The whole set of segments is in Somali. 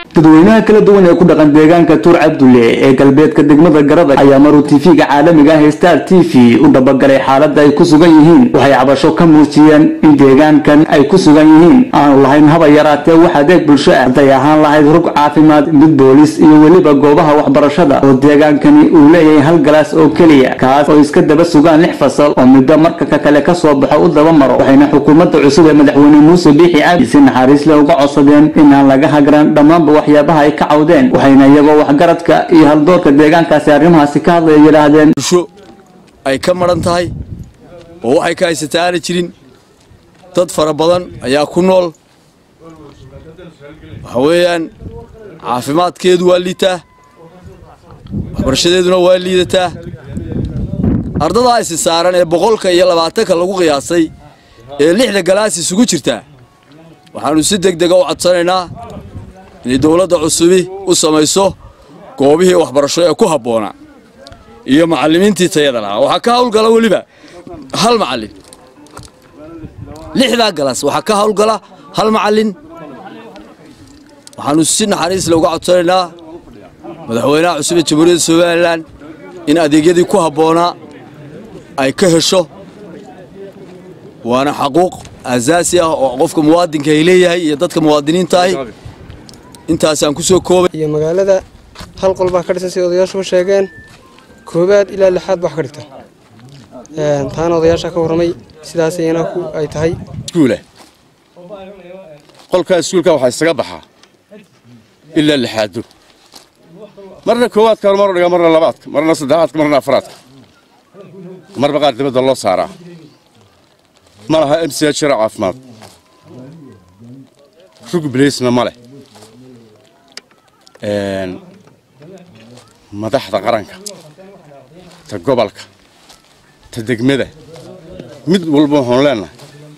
dadweynaha kala duwan ee ku dhaqan deegaanka tuur cabdulle ee galbeedka degmada garadag ayaa maruu tv-ga caalamiga ah ee star t v u dhabagalay xaaladda ay ku sugan yihiin waxay cabasho ka muujiyeen in deegaankan ay ku sugan yihiin aanu lahayn haba yaraatee wax adeeg bulsho ah hadday ahaan lahayd rug caafimaad mid boolis iyo weliba goobaha waxbarashada oo deegaankani uu leeyahay hal galaas oo keliya kaas oo iska daba sugaan lix fasal oo midba marka ka kale kasoo baxo u daba maro waxayna xukuumadda cusub ee madaxweyne muuse biixi cabdi si naxariis leh uga codsadeen inaan laga hagran dhammaanba waxyaabaha ay ka cawdeen waxayna iyagoo waxgaradka iyo haldoorka deegaankaasi arrimahaasi ka hadlaya yidhaahdeen bulsho ay ka maran tahay oo waxay ka haysataa aana jirin dad fara badan ayaa ku nool waxa weeyaan caafimaadkeedu waa liitaa waxbarashadeeduna waa liidataa ardadaa isi saaran ee boqolka iyo labaatanka lagu qiyaasay ee lixda galaas isugu jirtaa waxaannu si deg dega u codsanaynaa inay dowladda cusubi u samayso goobihii waxbarasho ee ku habboonaa iyo macallimiintii tayada lahaa waxaa ka hawlgala weliba hal macallin lixdaa galaas waxaa ka hawlgala hal macallin waxaannu si naxariisle uga codsanaynaa madaxweynaha cusub ee jamhuuriyadda somalilan in adeegyadii ku habboonaa ay ka hesho waana xaquuq asaasi ah oo qofka muwaadinka ay leeyahay iyo dadka muwaadiniinta ahi intaasaan ku soo koobay iyo magaalada hal qol baa ka dhisan sida odayaashu sheegeen koobaad ilaa lixaad baa ka dhigta taana odayaasha ka warramay sidaas iyana ku ay tahay iskuula qolkaa iskuulka waxaa isaga baxaa ilaa lixaado marna koowaadka mar dhiga marna labaadka marna saddexaadka marna afraadka marba qaar dibadda loo saaraa ma laha m c jira caafimaad rug bilaysna ma leh madaxda qaranka ta gobolka ta degmada mid walba waxaanu leennahay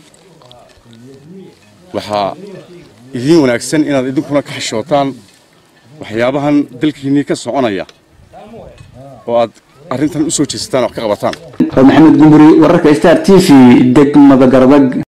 waxaa idiin wanaagsan inaad idinkuna ka xishootaan waxyaabahan dalkiinnii ka soconaya oo aad arrintan u soo jeesataan wax ka qabataan maxamed gumburi wararka star t v degmada garadag